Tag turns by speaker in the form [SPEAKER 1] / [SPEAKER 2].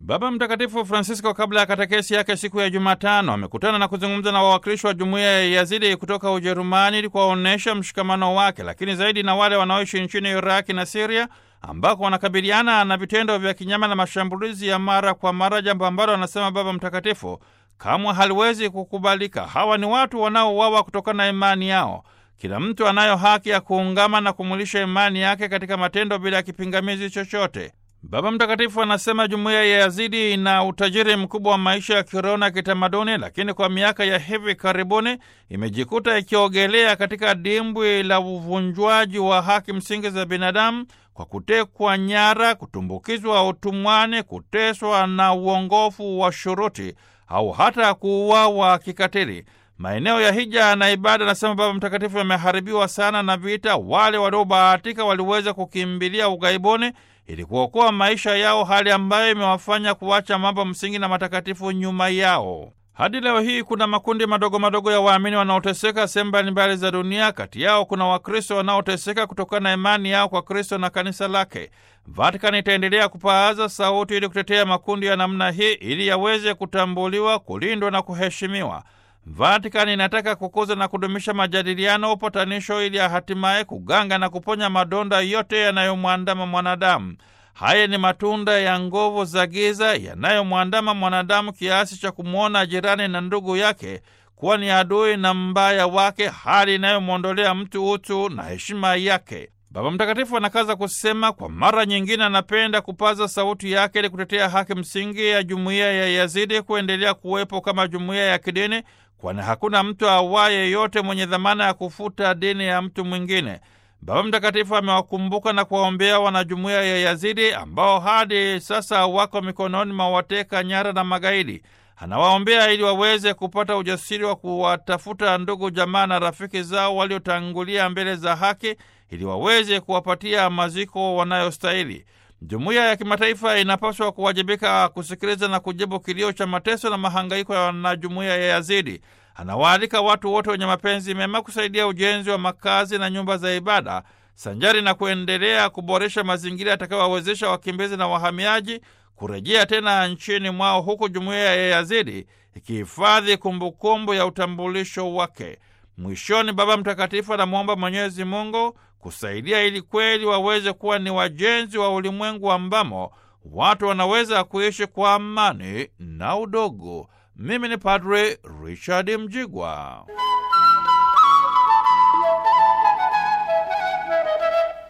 [SPEAKER 1] Baba Mtakatifu Francisco kabla ya katekesi yake siku ya Jumatano amekutana na kuzungumza na wawakilishi wa jumuiya ya Yazidi kutoka Ujerumani ili kuwaonyesha mshikamano wake, lakini zaidi na wale wanaoishi nchini Iraki na Siria ambako wanakabiliana na vitendo vya kinyama na mashambulizi ya mara kwa mara, jambo ambalo anasema Baba Mtakatifu kamwe haliwezi kukubalika. Hawa ni watu wanaouawa kutokana na imani yao. Kila mtu anayo haki ya kuungama na kumulisha imani yake katika matendo bila ya kipingamizi chochote. Baba Mtakatifu anasema jumuiya ya Yazidi ina utajiri mkubwa wa maisha ya kiroho na kitamaduni, lakini kwa miaka ya hivi karibuni imejikuta ikiogelea katika dimbwi la uvunjwaji wa haki msingi za binadamu kwa kutekwa nyara, kutumbukizwa utumwani, kuteswa na uongofu wa shuruti au hata kuuawa kikatili. Maeneo ya hija na ibada, anasema Baba Mtakatifu, yameharibiwa sana na vita. Wale waliobahatika waliweza kukimbilia ughaibuni ili kuokoa maisha yao, hali ambayo imewafanya kuacha mambo msingi na matakatifu nyuma yao. Hadi leo hii kuna makundi madogo madogo ya waamini wanaoteseka sehemu mbalimbali za dunia. Kati yao kuna Wakristo wanaoteseka kutokana na imani yao kwa Kristo na kanisa lake. Vatikani itaendelea kupaaza sauti ili kutetea makundi ya namna hii ili yaweze kutambuliwa, kulindwa na kuheshimiwa. Vatikani inataka kukuza na kudumisha majadiliano, upatanisho, ili hatimaye kuganga na kuponya madonda yote yanayomwandama mwanadamu. Haya ni matunda ya nguvu za giza yanayomwandama mwanadamu kiasi cha kumwona jirani na ndugu yake kuwa ni adui na mbaya wake, hali inayomwondolea mtu utu na heshima yake. Baba Mtakatifu anakaza kusema, kwa mara nyingine anapenda kupaza sauti yake ili kutetea haki msingi ya jumuiya ya Yazidi kuendelea kuwepo kama jumuiya ya kidini, kwani hakuna mtu awaye yote mwenye dhamana ya kufuta dini ya mtu mwingine. Baba Mtakatifu amewakumbuka na kuwaombea wanajumuiya ya Yazidi ambao hadi sasa wako mikononi mwa wateka nyara na magaidi. Anawaombea ili waweze kupata ujasiri wa kuwatafuta ndugu, jamaa na rafiki zao waliotangulia mbele za haki ili waweze kuwapatia maziko wanayostahili. Jumuiya ya kimataifa inapaswa kuwajibika kusikiliza na kujibu kilio cha mateso na mahangaiko ya wanajumuiya ya Yazidi. Anawaalika watu wote wenye mapenzi mema kusaidia ujenzi wa makazi na nyumba za ibada sanjari na kuendelea kuboresha mazingira yatakayowawezesha wakimbizi na wahamiaji kurejea tena nchini mwao, huku jumuiya ya Yazidi ikihifadhi kumbukumbu ya utambulisho wake. Mwishoni, Baba Mtakatifu anamwomba Mwenyezi Mungu kusaidia ili kweli waweze kuwa ni wajenzi wa ulimwengu ambamo watu wanaweza kuishi kwa amani na udogo. Mimi ni Padre Richard Mjigwa.